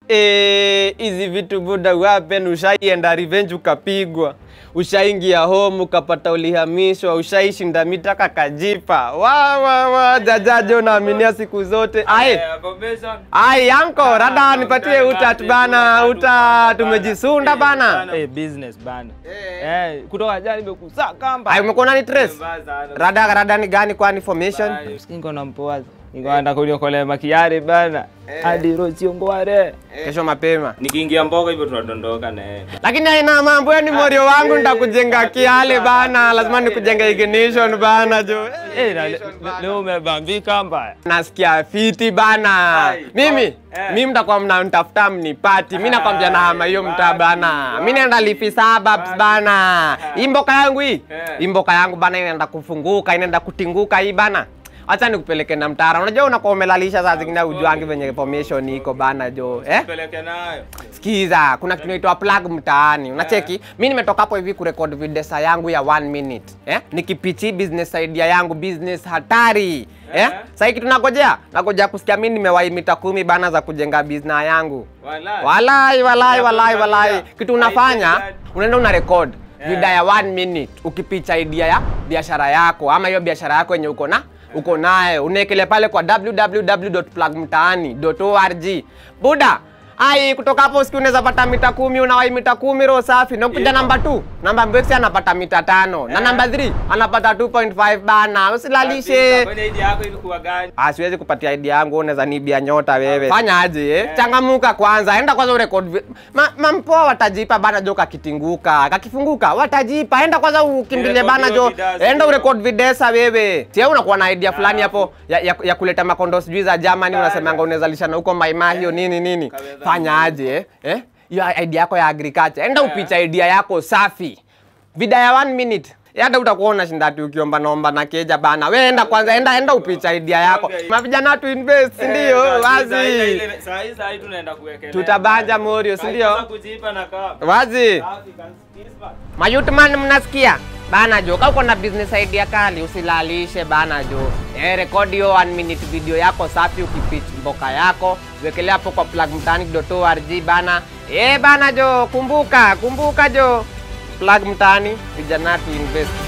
Eh, hizi vitu buda wapen, ushaienda revenge ukapigwa, ushaingia home ukapata ulihamishwa, ushaishinda mitaka kajipa. Wa wa wa jajajo naaminia siku zote. Ai, ai anko rada nipatie utat bana, uta tumejisunda bana. Eh, business bana. Eh, kutoka jana nimekusaa kamba. Ai umekuwa nani trace? Rada rada ni gani kwani formation? Niko na mpoazi. Niko anda kuniokolea makiari bana. Hadi rozi ngware. Kesho mapema. Nikiingia mboga hivyo tunadondoka na yeye. Lakini haina mambo, yani morio wangu nitakujenga kiale bana, lazima nikujenga ignition bana jo. Eh, na le- leo umebambika mbaya. Nasikia fiti bana. Mimi mimi mtakuwa mnanitafuta mnipati. Mimi nakwambia na hama hiyo mtaa bana. Mimi naenda Lifi suburbs bana. Hii mboka yangu hii. Hii mboka yangu bana inaenda kufunguka, inaenda kutinguka hii bana. Acha nikupeleke na mtara. Unajua unakuwa umelalisha saa zingine ujuangi venye formation iko bana jo. Eh? Peleke nayo. Sikiza, kuna kitu inaitwa plug mtaani. Unacheki? Mimi nimetoka hapo hivi kurekod videsa yangu ya one minute. Eh? Nikipichi business idea yangu, business hatari. Eh? Sasa kitu nagojea, nagojea kusikia mimi nimewahi mita kumi bana za kujenga business yangu. Walai. Walai, walai, walai, Unafanya walai. idea. Kitu unafanya, Idea. unaenda una record video ya one minute ukipicha idea ya biashara yako ama hiyo biashara yako yenye uko na uko naye unaekelea pale kwa www.plugmtaani.org buda ai kutoka hapo siku unaweza pata mita kumi unawai mita kumi roho safi na kuja namba 2 namba mbexi anapata mita tano na namba 3 anapata 2.5 bana usilalishe Kwani idea yako ilikuwa gani? Ah, siwezi kupatia idea yangu, unaweza nibia nyota wewe. Fanya aje eh? Changamuka kwanza, enda kwanza urekod. vi- Ma, mampoa watajipa bana jo kakitinguka, kakifunguka watajipa. Enda kwanza ukimbilie Urekodi bana hiyo jo. vidasi Enda bro. urekod videsa wewe. Si wewe unakuwa na idea fulani hapo ya, ya, ya kuleta makondo sijui za Germany unasemanga unaweza lishana huko Maima hiyo nini nini. Kabeza. Fanya aje eh? Eh? Hiyo idea yako ya agriculture. Enda upicha idea yako safi. Vida ya one minute. Hata utakuwa unashinda tu ukiomba naomba na keja bana. We enda kwanza, enda enda upicha idea yako. Okay. Mavijana tu invest, si ndio? Wazi. Saa hii saa hii tunaenda kuwekelea. Tutabanja Morio, si Sasa ndio? kujipa na kama. Wazi. Safi, kanisikiza. Mayutman mnasikia? Bana jo, kama uko na business idea kali usilalishe bana jo. Eh, rekodi hiyo one minute video yako safi ukipitch mboka yako, wekelea hapo kwa plugmtani.org bana. Eh bana jo, kumbuka, kumbuka jo. Plug mtani, vijana tu invest.